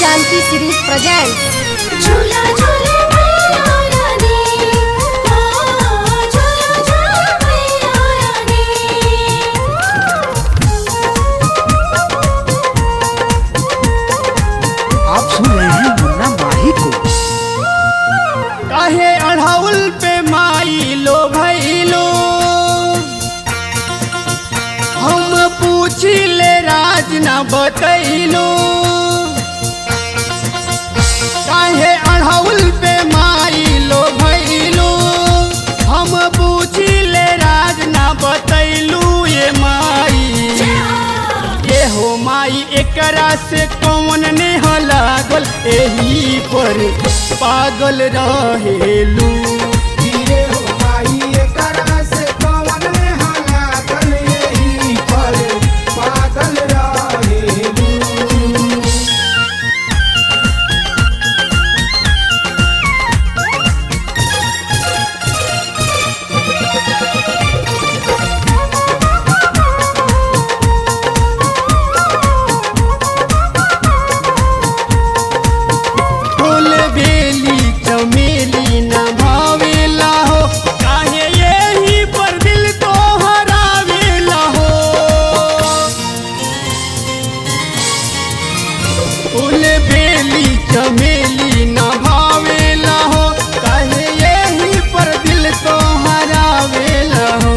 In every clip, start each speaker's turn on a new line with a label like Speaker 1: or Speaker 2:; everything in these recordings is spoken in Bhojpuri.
Speaker 1: शांति सीरीज प्रेजेंट्स
Speaker 2: झूला झूले मैया रानी ओ झूला झूले मैया रानी
Speaker 3: आप सुन रहे हैं मुन्ना माही को
Speaker 4: काहे अढ़ाउल पे माई लो भैलो हम पूछी ले राज न बतैलो काहे अढ़ाउल पे माई लो भैलो हम पूछी ले राज न बतैलू ये माई ये हो माई एकरा से कौन ने हो लागल एही पर पागल रहेलू
Speaker 5: धीरे हो माई एकरा से कवन लागल यही पर पागल रहेलू
Speaker 4: फूल बेली चमेली न भावेला हो काहे यही पर दिल तो हरावेला हो फूल बेली चमेली न भावेला हो काहे यही पर दिल तो हरावेला हो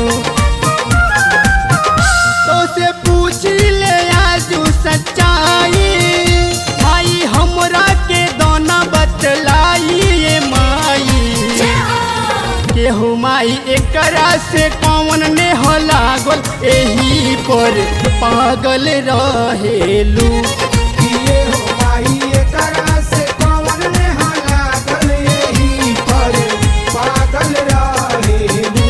Speaker 4: तो से पूछ ले आजू सच्चाई माई हमरा के दोना बतलाई ये माई केहू माई एकरा से कौन ने हो लागल एही पर पागल रहेलू
Speaker 5: धीरे हो माई एकरा से कवन लागल यही पर पागल रहेलू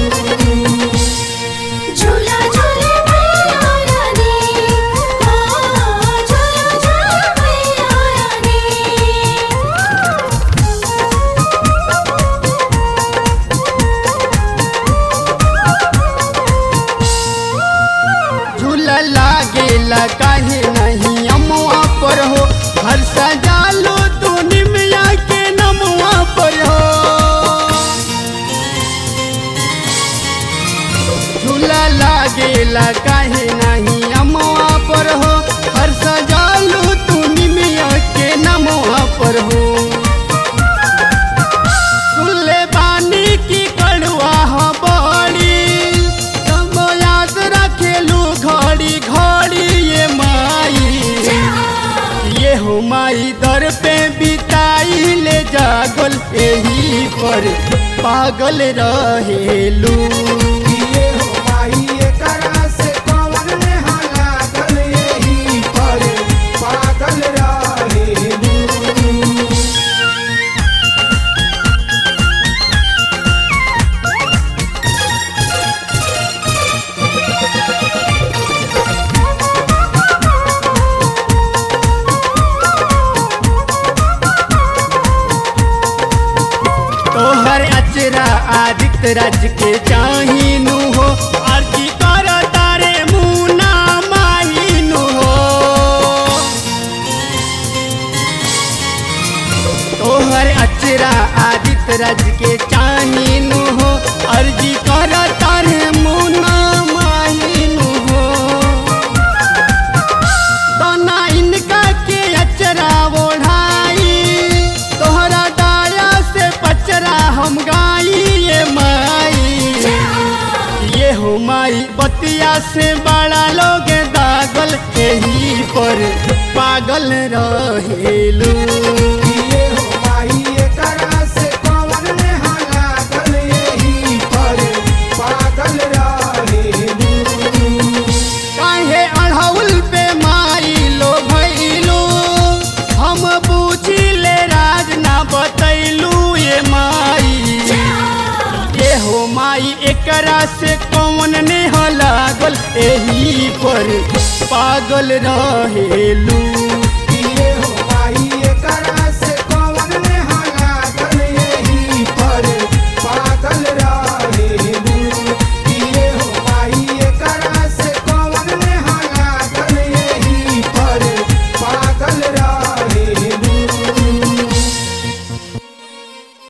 Speaker 2: झूला झूले मैया रानी ओ झूला झूले मैया रानी
Speaker 4: झूला लागेला काहे नहीं अमुआ पर हो हर सजालो तू निमिया के नमुआ पर हो झूला लागेला काहे नहीं अमुआ पर हो हर सजालो तू निमिया के नमुआ पर हो सुनले बानी की कड़ुआ हो बड़ी तब याद रखेलू घड़ी घड़ी ये माई ये हो माई दर पे बिताई ले जागल एही पर पागल रहेलू
Speaker 5: धीरे हो माई एकरा से कवन लागल यही पर पागल रहेलू
Speaker 4: तोहर अचरा आदित्य राज के चाहीनु हो आरती कर तारे मुना माहीनु हो तोहर अचरा आदित्य राज के चाहीनु हो अर्जी कर तारे मुना माहीनु हो तना इनका के अचरा ओढ़ाई तोहरा दाया से पचरा हम गाई ये माई ये हो माई बतिया से बड़ा लोग दागल यही पर पागल रहेलू
Speaker 5: धीरे हो माई एकरा से कवन लागल यही पर पागल रहेलू
Speaker 4: काहे अढ़ौल पे माई लो भैलू हम पूछी ले राज ना बतैलू ये माई ये हो माई एकरा से कौन ने हो लागल एही पर पागल रहेलू